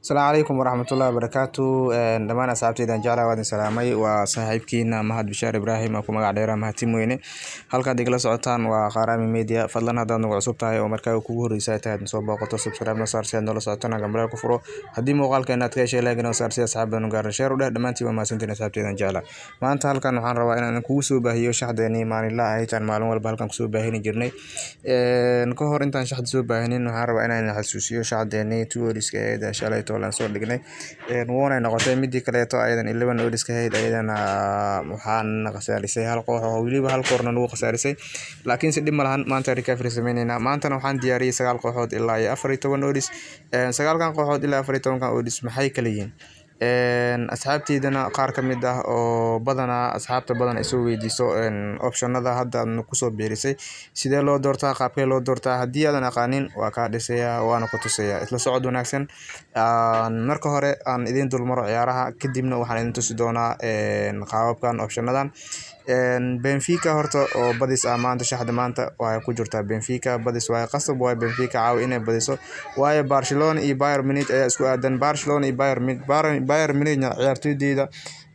asalaamu calaykum waraxmatullahi wabarakaatu dhammaan asxaabteydan jeclaa waadin salaamay waa saaxiibkiina mahad bishaar ibraahim aan ku magac dheeraa mahadtim weyne halkaad igala socotaan waa qaaraami media fadlan haddaad nagu cusub tahay oo markaa kugu horreysa tahay aad soo booqato subscribe na saar si aad noola socotana gambaleel ku furo haddii muuqaalkeena aad ka heshay like noo saar si asxaabda nu gaaran sheer u dheh dhammaantiin waa mahadsantiin asxaabteydan jeclaa maanta halkan waxaan rabaa inaan kugu soo baahiyo shaxdeenii maalinla ahayd aan maalin walba halkan kusoo baahini jirnay ka hor intaan shaxda soo baahinin waxaan rabaa inaan xasuusiyo shaxdeenii tuoriska eed shalay toolan soo dhignay wuunay noqotay midii kaleeto ayadan eleven oriska ahayd ayadana waxaana khasaarisay hal koox oo weliba hal koorna nagu khasaarisay laakiinse dhib ma lahan maanta recovery sameyneynaa maantana waxaan diyaariyey sagaal kooxood ilaa iyo afar iyo toban odis sagaalkan kooxood ilaa afar iyo tobankan odis maxay kala yihiin asxaabteydana qaar ka mid ah oo badanaa asxaabta badan ay soo weydiiso optionada hadda aadna kusoo biirisay sidee loo doortaa qaabkee loo doortaa haddii aadan aqaanin waa kaa dhisayaa waana ku tusayaa isla socod wanaagsan marka hore aan idiin dulmaro ciyaaraha kadibna waxaan idin tusi doonaa qaababkan optionadan benfica horta oo badis ah maanta shaxda maanta waxay ku jirtaa benfica badis waaye qasab waaye benfica caawi inay badiso waayo barcelona iyo bayer munich ayaa isku aadan barcelona iyo bayer munich bayer munichna ciyaartoydeyda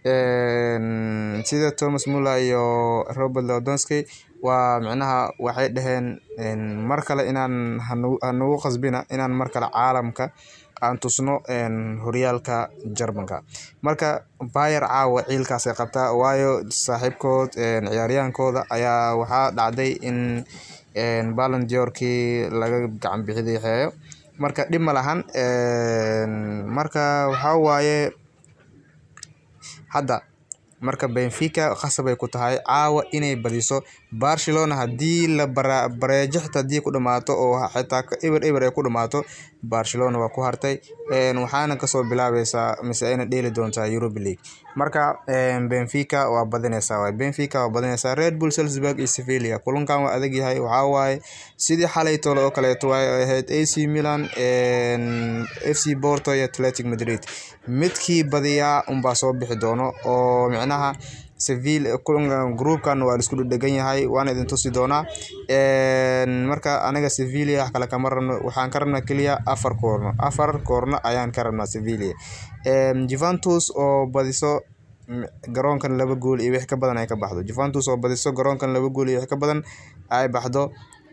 sida thomas muller iyo robert lewandowski waa micnaha waxay dhaheen mar kale inaan hanagu qasbina inaan mar kale caalamka aan tusno horyaalka jarmanka marka bayer caawa ciilkaasay qabtaa waayo saaxiibkood ciyaaryahaankooda ayaa waxaa dhacday in balan diorkii laga gacan bixidixeeyo marka dhib ma lahan marka waxaa waaye hadda marka benfica khasabay ku tahay caawa inay badiso barcelona haddii la bareejo xitaa haddii ku dhamaato oo xitaa eber eber ay ku dhamaato barcelona waa ku hartay waxaana kasoo bilaabaysaa mise ayna dheeli doontaa europa league marka benfica waa badineysaa waay benfica waa badineysaa red bull salzburg iyo sevilla kulankan waa adag yahay waxaa waaye sidii xalay tole oo kaleeto waay ahayd ac milan f c porto iyo atletic madrid midkii badiyaa unbaa soo bixi doono oo micnaha sevilla groupkan waa laisku dhedhegan yahay waana idin tusi doonaa marka aniga sevilla wax kale kama rabno waxaan ka rabnaa keliya afar koorno afar koorno ayaan ka rabnaa sevilla juventus oo badiso garoonkan laba gool iyo wix ka badan ay ka baxdo juventus oo badiso garoonkan laba gool iyo wix ka badan ay baxdo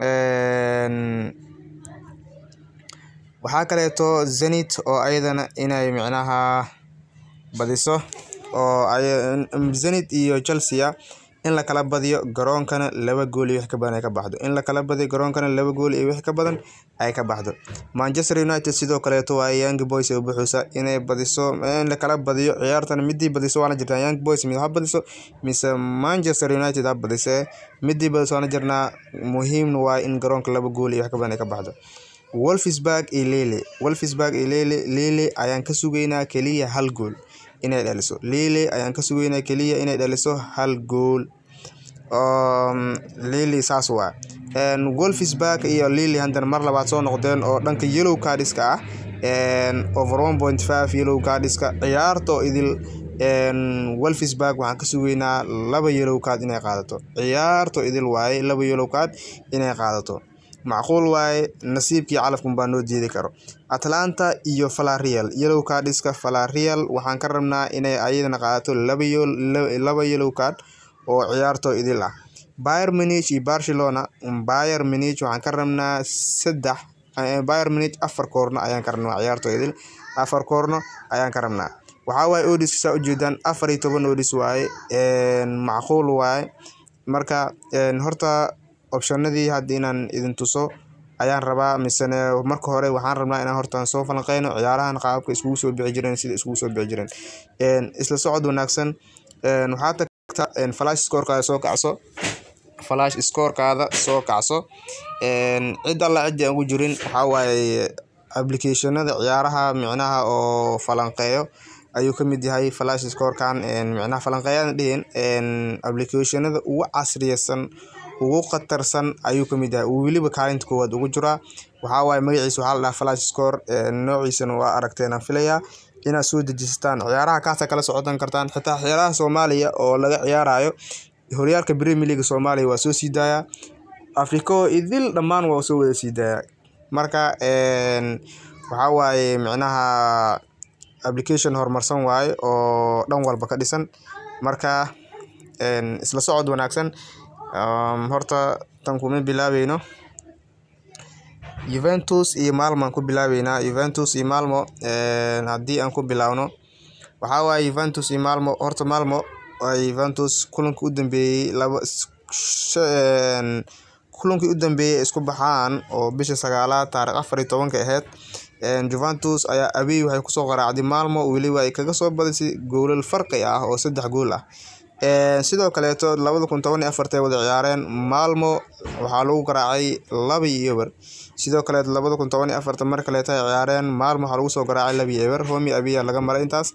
waxaa kaleeto zenit oo ayadana inay micnaha badiso oo zenit iyo chelsea in lakala badiyo garoonkana laba gool iyo wix ka badan ay ka baxdo in lakala badiyo garoonkana laba gool iyo wix ka badan ay ka baxdo manchester united sidoo kaleeto waa young boys oo buxuusa inay badiso in lakala badiyo ciyaartan midii badiso waana jirtaa young boys mid ha badiso mise manchester united ha badisee midii badiso waana jirnaa muhiimna waa in garoonka laba gool iyo wax ka badan ay ka baxdo wolfsburg iyo lele wolfsburg iyo lele lele ayaan ka sugaynaa keliya hal gool inay dhaliso lele ayaan ka sugaynaa keliya inay dhaliso hal gool lele saas waa wolfsburg iyo lele haddana mar labaad soo noqdeen oo dhanka yellow cardiska ah over one point five yellow cardiska ciyaarto idil wolfsburg waxaan ka sugaynaa laba yellow card inay qaadato ciyaarto idil waaye laba yellow card inay qaadato macquul waaye nasiibkii calafkun baa noo diidi karo atlanta iyo falarial yellow cardska falarial waxaan ka rabnaa inay ayadana qaadato laba yellow card oo ciyaarto idil ah bayer munich iyo barcelona bayer munich waxaan ka rabnaa saddex bayer munich afar koorno ayaan ka rabnaa ciyaarto idil afar koorno ayaan ka rabnaa waxaa waaye odis saa ujeedaan afar iyo toban odis waaye macquul waaye marka horta optionadii hadda inaan idin tuso ayaan rabaa misene marka hore waxaan rabnaa inaan hortaan soo falanqeyno ciyaarahan qaababka iskugu soo bixi jireen sida iskugu soo bixi jireen isla socod wanaagsan waxaa tagta flash scorekaada soo kacso flash scorekaada soo kacso cid alla cidii aan ugu jirin waxaa waaye applicationada ciyaaraha micnaha oo falanqeeyo ayuu ka mid yahay flash scorekan micnaha falanqeeyaan dhihin applicationada ugu casriyeysan ugu khatarsan ayuu ka mid yahay uu weliba kaalinta koowaad ugu jiraa waxaa waaye magaciisa waxaa la dhahaa flash score noociisana waa aragteenaan filayaa inaad soo dejisataan ciyaaraha kaasa kala socotan kartaan xitaa ciyaaraha soomaaliya oo laga ciyaarayo horyaalka premier league soomaaliya waa soo sii daayaa afriko idil dhammaan waa soo wada sii daayaa marka waxaa waaye micnaha application horumarsan waaye oo dhan walba ka dhisan marka isla socod wanaagsan horta tan kuma bilaabeyno Juventus iyo Malmo aan ku bilaabeynaa Juventus iyo Malmo haddii aan ku bilaawno waxaa waaye Juventus iyo Malmo horta Malmo waa Juventus kulankii u dambeeyay laba kulankii u dambeeyay isku baxaan oo bisha sagaalaad taariikh afar iyo tobanka ahayd Juventus ayaa away waxay kusoo qaraacday Malmo weliba ay kaga soo badisay goolal farqi ah oo saddex gool ah sidoo kaleeto labada kun toban iyo afartay wada ciyaareen Malmo waxaa lagu garaacay laba iyo eber sidoo kaleeto labada kun toban iyo afarta mar kaleeto ay ciyaareen Malmo waxaa lagu soo garaacay laba iyo eber Romy Abiya laga maray intaas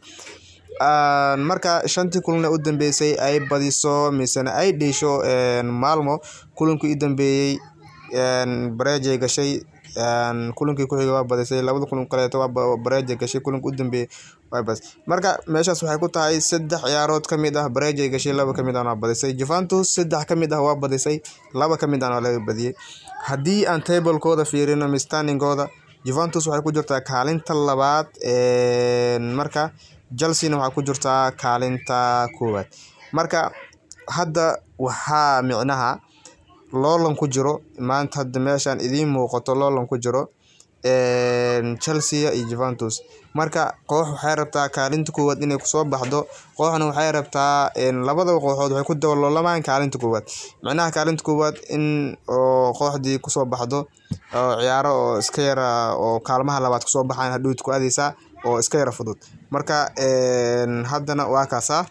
marka shantii kulan u dambeysay ay badiso misena ay dheesho Malmo kulankii u dambeeyay bareejay gashay kulankii ku xigay waa badisay labada kulan kaleeto waa bareejay gashay kulankii u dambeeyay waa badisay marka meeshaas waxay ku tahay saddex ciyaarood ka mid ah bareejay gashay laba ka mid ahna waa badisay Juventus saddex ka mid ah waa badisay laba ka mid ahna waa laga badiyay haddii aan tablekooda fiirino mistandingooda Juventus waxay ku jirtaa kaalinta labaad marka Chelsea waxay ku jirtaa kaalinta koowaad marka hadda waxaa micnaha loolan ku jiro maanta hadda meeshaan idiin muuqato loolan ku jiro Chelsea iyo Juventus marka koox waxay rabtaa kaalinta koowaad inay kusoo baxdo kooxna waxay rabtaa labadaba kooxood waxay ku daboolamaan kaalinta koowaad micnaha kaalinta koowaad in oo kooxdii kusoo baxdo oo ciyaaro oo iska yara oo kaalmaha labaad kusoo baxaan hadhowd ku aadeysaa oo iska yara fudud marka haddana waa kaasaa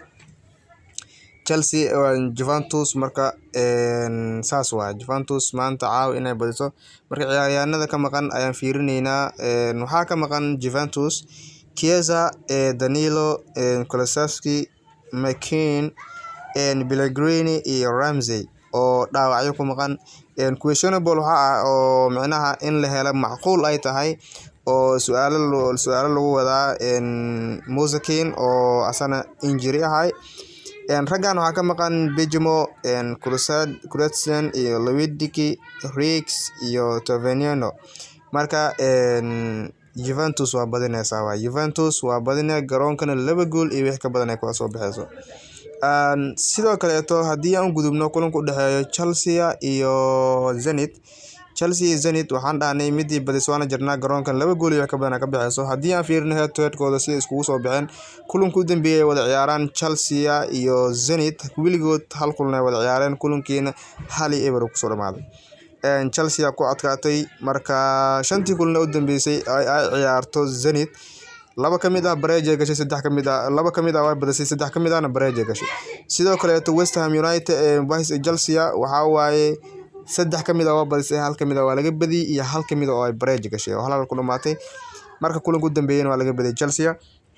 Chelsea Juventus marka saas waa Juventus maanta caawa inay badiso marka ciyaaryahanada ka maqan ayaan fiirineynaa waxaa ka maqan Juventus Chiesa Danilo Kulusevski McKean Pellegrini iyo Ramsey oo dhaawacyo ku maqan questionable waxaa ah oo micnaha in la helo macquul ay tahay oo su'aalo su'aalo lagu wadaa Mosekin oo asana injury ahay raggan waxaa ka maqan Bejimo Kulusevski iyo Lewandowski Riggs iyo Tavernier marka Juventus waa badineysaa waa Juventus waa badinaya garoonkana laba gool iyo wixii ka badan ay kula soo baxeyso sidoo kaleeto haddii aan gudubno kulanka u dhexeeyo Chelsea iyo Zenit Chelsea iyo Zenit waxaan dhahnay midii badis waana jirnaa garoonkan laba gool iyo wax ka badan ka baxeyso haddii aan fiirino head to headkooda si iskugu soo baxeen kulanka u dambeeyay wada ciyaaraan Chelsea iyo Zenit weligood hal kulan ay wada ciyaareen kulankiina hal iyo eber kusoo dhamaaday Chelsea ku adkaatay marka shantii kulan u dambeysay ay ciyaarto Zenit laba ka mid ah bareejay gashay saddex ka mid ah laba ka mid ah waa badisay saddex ka mid ahna bareejay gashay sidoo kaleeto West Ham United ee Chelsea waxaa waaye saddex ka mid ah waa badisay hal ka mid ah waa laga badiyay iyo hal ka mid ah oo ay bareej gashay oo hal ku dhamaatay marka kulanka u dambeeyayna waa laga badiyay Chelsea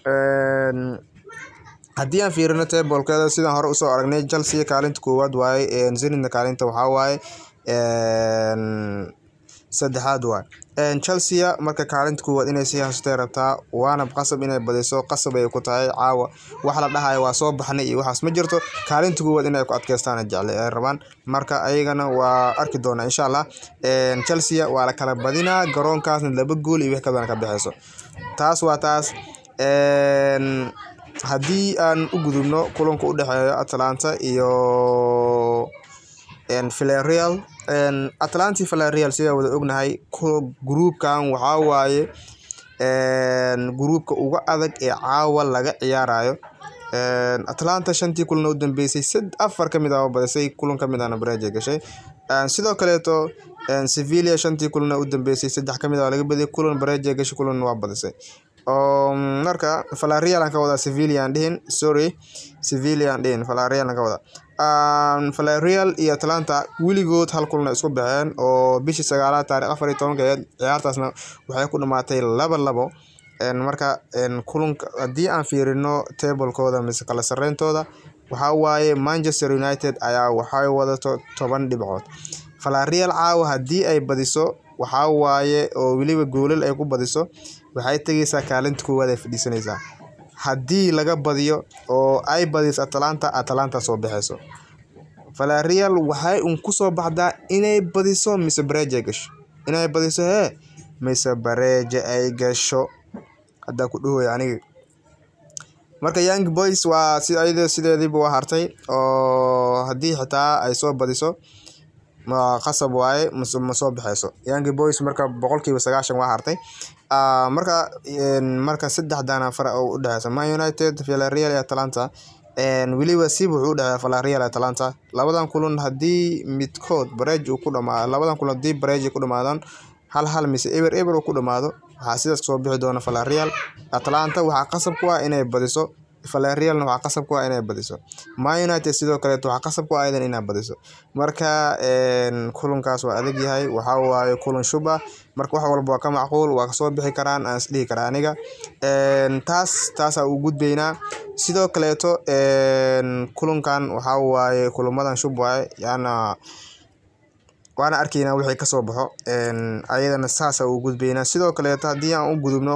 haddii aan fiirino tablkeeda sidaan hore usoo aragnay Chelsea kaalinta koowaad waaye Zenitna kaalinta waxaa waaye saddexaad waaye Chelsea marka kaalinta koowaad inay sii haysatay rabtaa waana qasab inay badiso qasab ay ku tahay caawa wax la dhahayo waa soo baxnay iyo waxaas ma jirto kaalinta koowaad inay ku adkeystaan jecel ay rabaan marka ayagana waa arki doonaa insha Allah Chelsea waa la kala badinaa garoonkaasna laba gool iyo wix ka badan ka baxeyso taas waa taas haddii aan u gudubno kulanka u dhexeeyo Atalanta iyo Villarreal Atalanta Villarreal sida wada ognahay groupkan waxaa waaye groupka ugu adag ee caawa laga ciyaarayo Atalanta shantii kulan u dambeysay sad afar ka mid ah oo badisay kulan ka mid ahna bareejay gashay sidoo kaleeto Sevilla shantii kulan u dambeysay saddex ka mid ah laga badiyay kulan bareejay gashay kulan waa badisay marka Villarreal aan ka wadaa Sevilla aan dhihin sorry Sevilla aan dhihin Villarreal aan ka wadaa Villarreal iyo Atalanta weligood hal kulan isku baxeen oo bishii sagaalaad taariikh afar iyo tobankeed ciyaartaasna waxay ku dhamaatay laba labo marka kulanka haddii aan fiirino tablekooda mise kala sareyntooda waxaa waaye Manchester United ayaa waxay wadato toban dhibcood Villarreal caawa haddii ay badiso waxaa waaye oo weliba goolal ay ku badiso waxay tegeysaa kaalinta koowaad ay fadhiisanaysaa haddii laga badiyo oo ay badiso Atalanta Atalanta soo baxeyso Villarreal waxay un kusoo baxdaa inay badiso mise bareejay gasho inay badiso hee mise bareeja ay gasho haddaa ku dhahoya aniga marka young boys waa si ayada sideediiba waa hartay oo haddii xitaa ay soo badiso ma qasab waaye mas ma soo baxeyso young boys marka boqolkiiba sagaashan waa hartay marka marka saddexdana fara oo udhexeysa man united villarreal iyo atalanta weliba siib wuxuu udhexeeya villarreal atalanta labadan kulan haddii midkood bareej uu ku dhamaado labadan kulan haddii bareej ay ku dhamaadaan hal hal mise eber eber uu ku dhamaado waxaa sidaas kasoo bixi doona villarreal atalanta waxaa qasab ku ah inay badiso villarrealna waxaa qasab ku ah inay badiso man united sidoo kaleeto waxaa qasab ku ah iyadan inay badiso marka kulankaas waa adag yahay waxaa waaye kulan shub ah marka wax walba waa ka macquul waa kasoo bixi karaan aan isdhihi karaa aniga taas taasaa u gudbeynaa sidoo kaleeto kulankan waxaa waaye kulamadan shub waaye yaana waana arkeynaa wixii kasoo baxo ayadana saasa u gudbeynaa sidoo kaleeto haddii aan u gudubno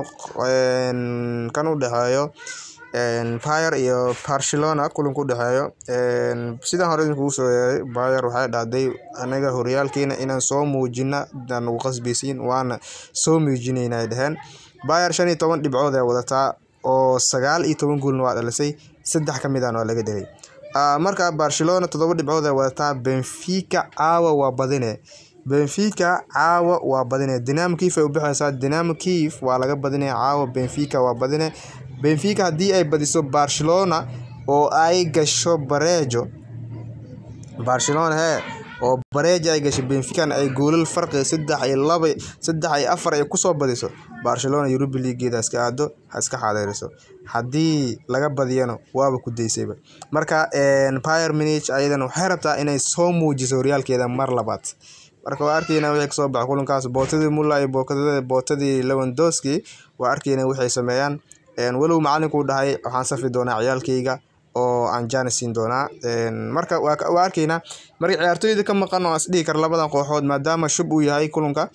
kan u dhexeeyo Bayer iyo Barcelona kulanka u dhexeeyo sidaan hore idinkugu soo yeeray Bayer waxay dhahday anaga horyaalkeena inaan soo muujina aan ugu qasbaysiin waana soo muujinayna ay dhaheen Bayer shan iyo toban dhibcood ay wadataa oo sagaal iyo toban goolna waa dhalisay saddex ka mid ahna waa laga dhigay marka Barcelona toddoba dhibcood ay wadataa Benfica caawa waa badine Benfica caawa waa badine Dynamo Kiev ay u bixeysaa Dynamo Kiev waa laga badinaya caawa Benfica waa badine Benfica haddii ay badiso Barcelona oo ay gasho bareejo Barcelona hee oo bareejo ay gasho Benfica ay goolal farqi saddex iyo laba saddex iyo afar ay kusoo badiso Barcelona Europa League-geeda iska aado ha iska xaadeeriso haddii laga badiyana waaba ku daysayba marka Bayern Munich ayadana waxay rabtaa inay soo muujiso horyaalkeeda mar labaad marka waa arkeynaa wixii kasoo baxa kulankaas bootadii Muller iyo bootadii Lewandowski waa arkeynaa waxay sameeyaan walow macalinku uu dhahay waxaan safi doonaa ciyaalkayga oo aan jaanis siin doonaa marka waa arkeynaa marka ciyaartooyda ka maqan oo isdhihi kara labadan kooxood maadaama shub uu yahay kulanka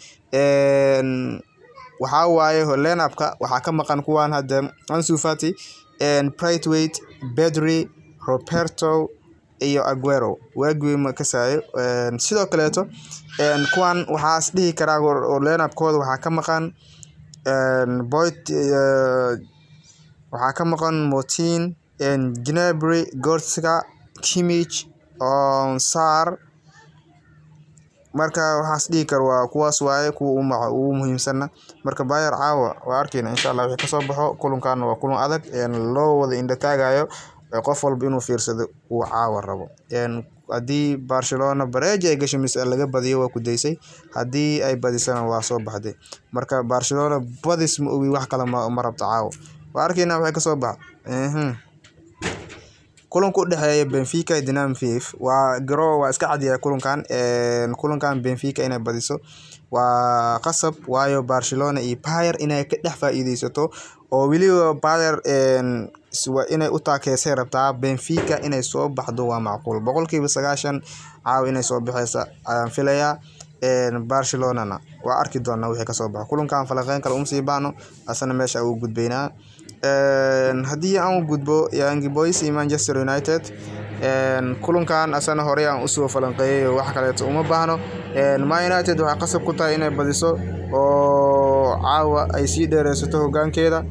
waxaa waaye lineup-ka waxaa ka maqan kuwan hadda Ansu Fati Braithwaite Pedri Roberto iyo Aguero waagii ma kasaayo sidoo kaleeto kuwan waxaa isdhihi karaa oo lineup-kooda waxaa ka maqan Boyd waxaa ka maqan Motin Gnabry Goretzka Kimmich Sarr marka waxaa isdhihi kara waa kuwaas waaye kuwa ugu muhiimsana marka Bayer caawa waa arkeynaa insha Allah wixii kasoo baxo kulankan waa kulan adag loo wada indho taagayo qof walba inuu fiirsado uu caawa rabo haddii Barcelona bareejo ay gasho mise laga badiyo waa ku daysay haddii ay badisana waa soo baxday marka Barcelona badis ma ogi wax kale ma rabto caawa waa arkeynaa wixii kasoo baxa kulanka u dhexeeya Benfica iyo Dynamo Kiev waa garo waa iska cadyahay kulankan kulankan Benfica inay badiso waa qasab waayo Barcelona iyo Bayer inay ka dhex faa'iideysato oo weliba Bayer inay u taakeysay rabtaa Benfica inay soo baxdo waa macquul boqolkiiba sagaashan caawa inay soo baxeysa ayaan filayaa Barcelonana waa arki doonaa wixii kasoo baxo kulankan falanqeyn kale uma sii baahno asana meesha ugu gudbeynaa haddii aan u gudbo Young Boys iyo Manchester United kulankan asana horey aan usoo falanqeeyay wax kaleeto uma baahno Man United waxay qasab ku tahay inay badiso oo caawa ay sii dheereysato hogaankeeda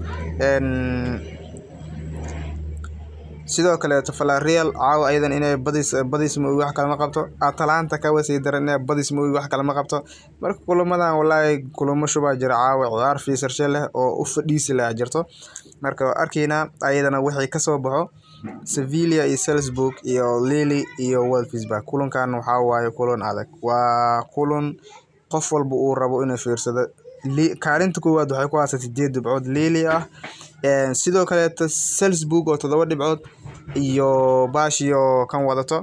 sidoo kaleeto Villarreal caawa ayadan inay badis badis ma wax kale ma qabto Atalanta kawa sii daran inay badis ma wax kale ma qabto marka kulamadan wallahi kulamo shubaa jira caawa ciyaar fiisarshe leh oo u fadhiisi leh jirto marka waa arkeynaa ayadana wixii kasoo baxo Sevilla iyo Salzburg iyo Lille iyo Wolfsburg kulankan waxaa waaye kulan adag waa kulan qof walba uu rabo inuu fiirsado kaalinta koowaad waxay ku haysaa sideed dhibcood Lille ah sidoo kaleeto Salzburg oo toddoba dhibcood iyo baashiyo kan wadato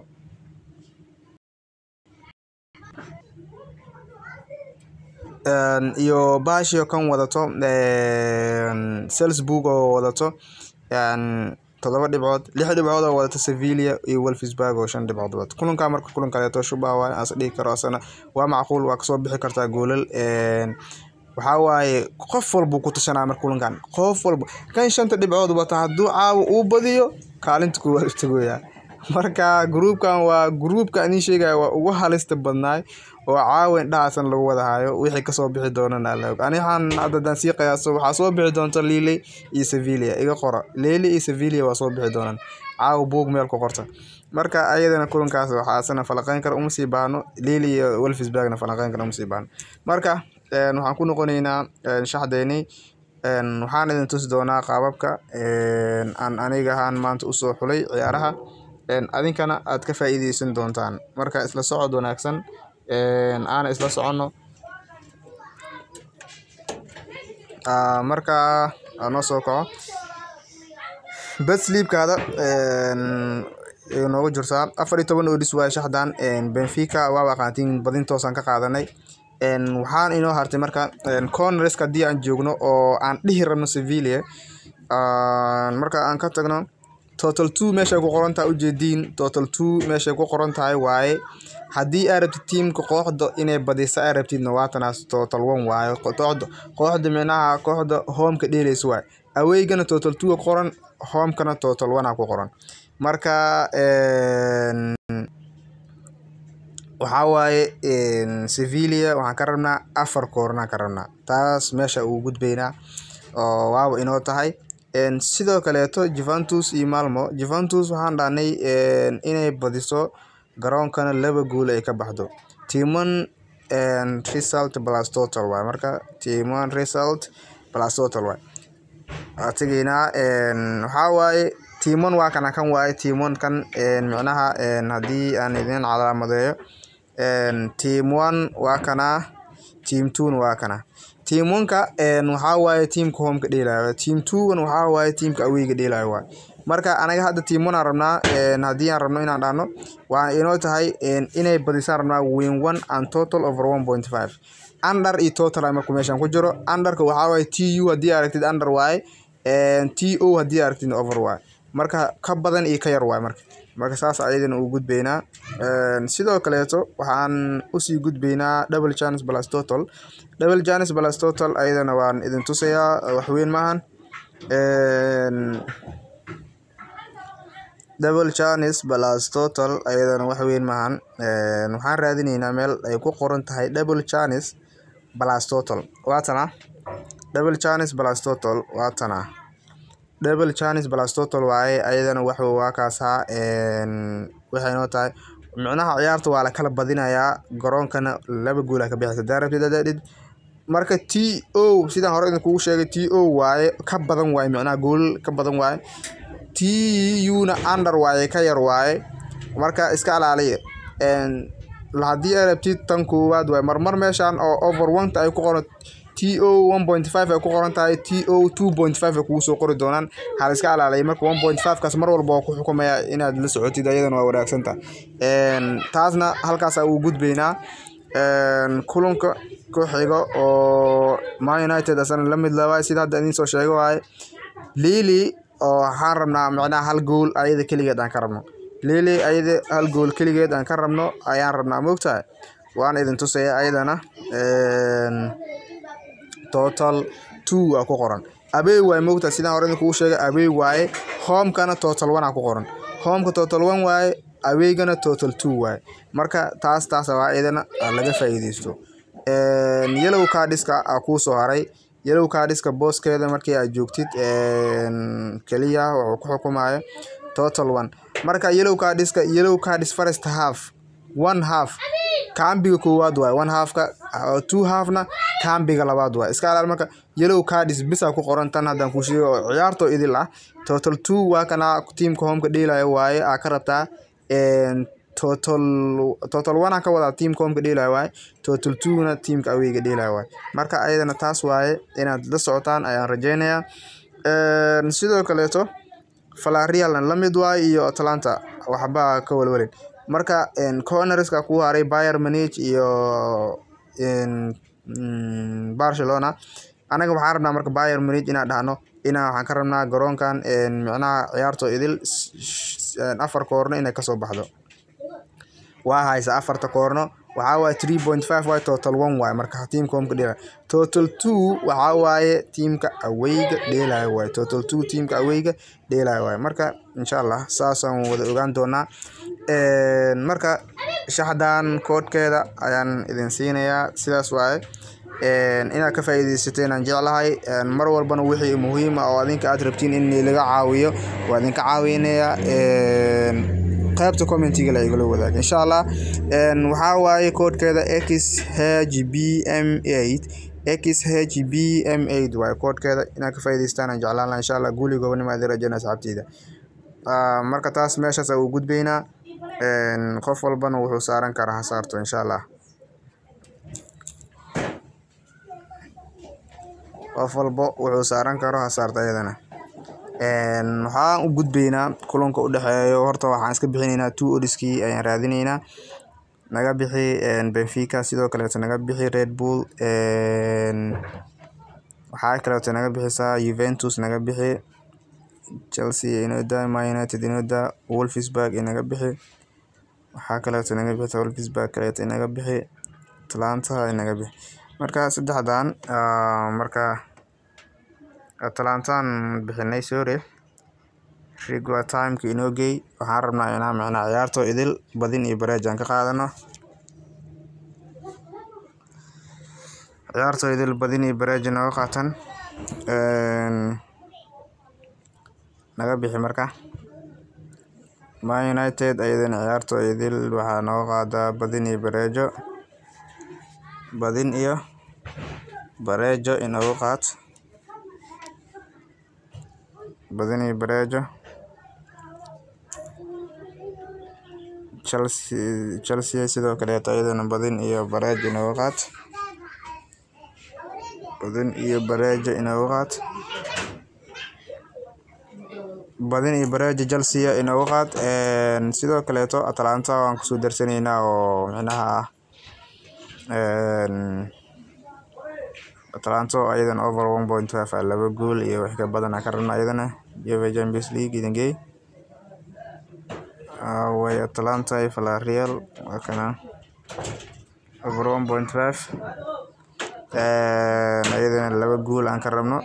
iyo baashiyo kan wadato Salzburg oo wadato toddoba dhibcood lix dhibcood oo wadato Sevilla iyo Wolfsburg oo shan dhibcood wadato kulanka marka kulan kaleeto shubaa waaye aan dhihi karo asana waa macquul waa kasoo bixi kartaa goolal waxaa waaye qof walbuu ku tashanaa marka kulankan qof walba kan shanta dhibcood wata hadduu caawa uu badiyo kaalinta koowaad u tagoyaa marka gruubkan waa gruubka anii sheegaya waa ugu halista badnaay oo caawa indhahaasan lagu wada hayo wixii kasoo bixi doonana alla og ani waxaan hadda haddaan sii qiyaaso waxaa soo bixi doonta Lille iyo Sevilla iga qora Lille iyo Sevilla waa soo bixi doonaan caawa buug meel ku qorta marka ayadana kulankaas waxaa asana falaqeyn kara uma sii baahno Lille iyo Wolfsburgna falaqeyn kara uma sii baahno marka een, waxaan ku noqonaynaa een, shaxdeynii een, waxaan idin tusi doonaa qaababka een, aan aniga ahaan maanta usoo xulay ciyaaraha een, adinkana aad ka faa'iideysan doontaan marka isla socod wanaagsan een, aana isla soconno Aa, marka aa noo soo kaco bed sleepkaada een, ay noogu jirtaa afar iyo toban odis waaye shaxdan een, Benfica waa aqaantiin badin toosaan ka qaadanay een, waxaan inoo hartay marka een, corners-ka haddii aan joogno oo aan dhihi rabno Sevilla aan marka aan ka tagno total two meeshay ku qoran tahay ujeediin total two meeshay ku qoran tahay waaye haddii aad rabtid tiimka kooxda inay badiso aad rabtidna waa tanaas total one waaye kooxda kooxda micnaha kooxda homeka dheelaysa waaye aweygana total two qoran homekana total one ku qoran marka een, waxaa waaye een, Sevilla waxaan ka rabnaa afar koornaan ka rabnaa taas meesha ugu gudbaynaa oo waaba inoo tahay een, sidoo kaleeto Juventus iyo Malmo Juventus waxaan dhahnay een, inay badiso garoonkana laba gool ay ka baxdo team one een, result plus total waaye marka team one result plus total waaye waa tegaynaa een, waxaa waaye team one waa kana kan waaye team one kan een, micnaha een, haddii aan idin calaamadeeyo een, team one waa kana team two na waa kana team one-ka een, waxaa waaye teamka homeka dheelaayo team two-gana waxaa waaye teamka aweyga dheelaayo waaye marka anaga hadda team one aan rabnaa een, haddii aan rabno inaan dhahno waa inoo tahay een, inay badisaan rabnaa win one and total over one point five under iyo total marka meeshan ku jiro underka waxaa waaye tu haddii aad aragtid under waaye een, to haddii aad aragtid over waaye marka ka badan iyo ka yar waaye marka marka saas ayadana u gudbaynaa een, sidoo kaleeto waxaan usii gudbaynaa double chance plus total double chance plus total ayadana waan idin tusayaa waxweyn maahan een, double chance plus total ayadana wax weyn maahan een, waxaan raadineynaa meel ay ku qoran tahay double chance plus total waa tana double chance plus total waa tana double chance plus total waaye ayadana wax waa kaasaa een, waxay noo tahay micnaha ciyaarta waa la kala badinayaa garoonkana laba gool aa ka bixisa hadaa rabtid hadaa dhid marka t o sidaan hore idinkugu sheegay t o waaye ka badan waaye micnaha gool ka badan waaye t u-na under waaye ka yar waaye marka iska ilaaliya een, haddii aad rabtid tan koowaad waaye marmar meeshan oo over one ay ku qoran t o one point five ay ku qoran tahay t o two point five ay kugu soo qori doonaan hal iska ilaaliya marka one point five kaas mar walba waa ku xukumaya inaad la socotid ayadana waa wanaagsanta een, taasna halkaas ugu gudbaynaa een, kulanka ku xiga oo Man United asana la mid laba sida hadda idin soo sheego waaye Lille oo waxaan rabnaa micnaha hal gool ayada keligeed aan ka rabno Lille ayada hal gool keligeed aan ka rabno ayaan rabnaa moogtahay waan idin tusaya ayadana een, total two aa ku qoran away waaye moogtahay sidaan hore idinkugu sheegay away waaye homekana total one aa ku qoran homeka total one waaye aweygana total two waaye marka taas taas waa iyadana laga faa'iideysto een, yellow cardska aa kuu soo haray yellow cardska booskeeda markii aad joogtid een, keliya wuxuu ku xukumayo total one marka yellow cardska yellow cards first half one half kaambiga koowaad waaye one halfka uh, two halfna kaambiga labaad waaye iska ilaali marka yellow cards bisa ku qoran tan haddaan kuu sheego oo ciyaartoo idil ah total two waa kana tiimka homeka dheelayo waaye aa ka rabtaa een, total total one aan ka wadaa tiimka homeka dheelayo waaye total two na tiimka aweyga dheelayo waaye marka ayadana taas waaye inaad la socotaan ayaan rajeynayaa een, sidoo kaleeto Villarreal la mid waaye iyo Atalanta waxba ka walwalin marka een, cornerska ku haray Bayern Munich iyo een, mm, Barcelona anaga waxaan rabnaa marka Bayern Munich inaan dhahno inaa waxaan ka rabnaa garoonkan een, micnaha ciyaartoo idil s- s- een, afar koorno inay kasoo baxdo waa haysa afarta koorno waxaa waaye three point five waaye total one waaye marka tiimka homeka dheelaya total two waxaa waaye tiimka aweyga dheelaya waaye total two tiimka aweyga dheelaya waaye marka insha allah saasaan wada ogaan doonaa marka shaxdan koodhkeeda ayaan idin siinayaa sidaas waaye inaad ka faa'iidaysateen aan jeclahay mar walbana wixii muhiim ah oo adinka aad rabtiin in laga caawiyo waa idinka caawinayaa qaybta commentiga la igala wadaaga insha allah waxaa waaye koodhkeeda x h b m eight x h b m eight waaye koodhkeeda inaad ka faa'iidaystaan aan jeclaan lahaa insha allah guuli gobanimo adin rajayna asxaabteyda marka taas meeshaas u gudbaynaa qof walbana wuxuu saaran karaa ha saarto insha allah qof walba wuxuu saaran karo ha saarto ayadana waxaan u gudbaynaa kulanka u dhexeeyo horta waxaan iska bixinaynaa two odiskii ayaan raadinaynaa naga bixi benfica sidoo kaleeto naga bixi red bull waxaa kaleeto naga bixisaa juventus naga bixi chelsea inoda man united inoda wolfsburg inaga bixi waxaa kaleeto naga bixisa wolfsburg kaleeto inaga bixi atlanta inaga bixi marka saddexdan marka atlantaan bixinay sorry rigwa timeka inoo geey waxaan rabnaa inaan micnaa ciyaarto idil badin iyo bareej aan ka qaadano ciyaarto idil badin iyo bareej nooga qaatan naga bixi marka man united ayadana ciyaarto idil waxaa nooga qaadaa badin iyo bareejo badin iyo bareejo inooga qaad badin iyo bareejo chelsea chelsea sidoo kaleeto ayadana badin iyo bareejo inooga qaad badin iyo bareejo inooga qaad badin iyo bareejo chelsea inooga qaad sidoo kaleeto atlanta waan kusoo darsanaynaa oo micnaha ah atlanto ayadan over one point five a laba gool iyo wix ka badan ka rabna ayadana jove champions league idingey way atlanta iyo villarreal waa kana over one point five ayadana laba gool aan ka rabno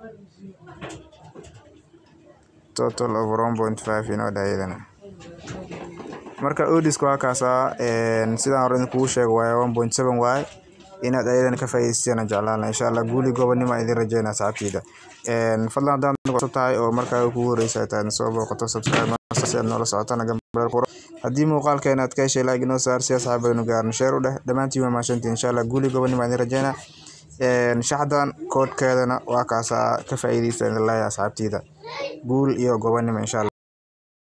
total over one point five inoo dha ayadana marka odiska waa kaasaa sidaan hore idinkugu sheego waaye one point seven waaye inaad ayadana ka faa'iidaystaan jeclaan insha allah guuli gobanimo idin rajeyna asxaabteyda fadlan haddaan cusub tahay oo markaa kugu horeysa tahay soo booqato subscribe si aad noola socotana gambar quro haddii muuqaalkeena aad ka heshay like inoo saar si asxaabadanu gaarno sheer u dheh dhammaantiin waa mahadsantiin insha allah guuli gobanimo idin rajeyna shaxdan koodhkeedana waa kaasaa ka faa'iidaysta idin leeyahay asxaabteyda guul iyo gobanimo insha allah